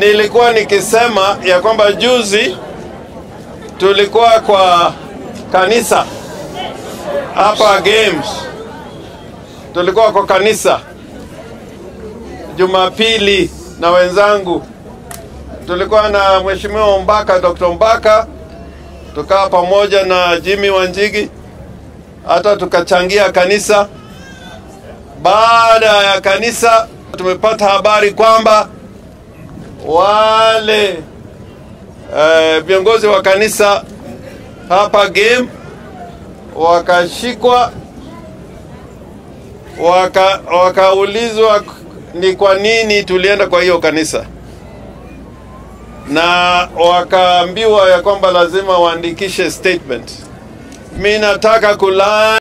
Nilikuwa nikisema ya kwamba juzi tulikuwa kwa kanisa hapa Games, tulikuwa kwa kanisa Jumapili na wenzangu, tulikuwa na mheshimiwa Mbaka, Dr. Mbaka, tukawa pamoja na Jimmy Wanjigi, hata tukachangia kanisa. Baada ya kanisa, tumepata habari kwamba wale eh, viongozi wa kanisa hapa game wakashikwa, waka, wakaulizwa ni kwa nini tulienda kwa hiyo kanisa, na wakaambiwa ya kwamba lazima waandikishe statement. Mi nataka kula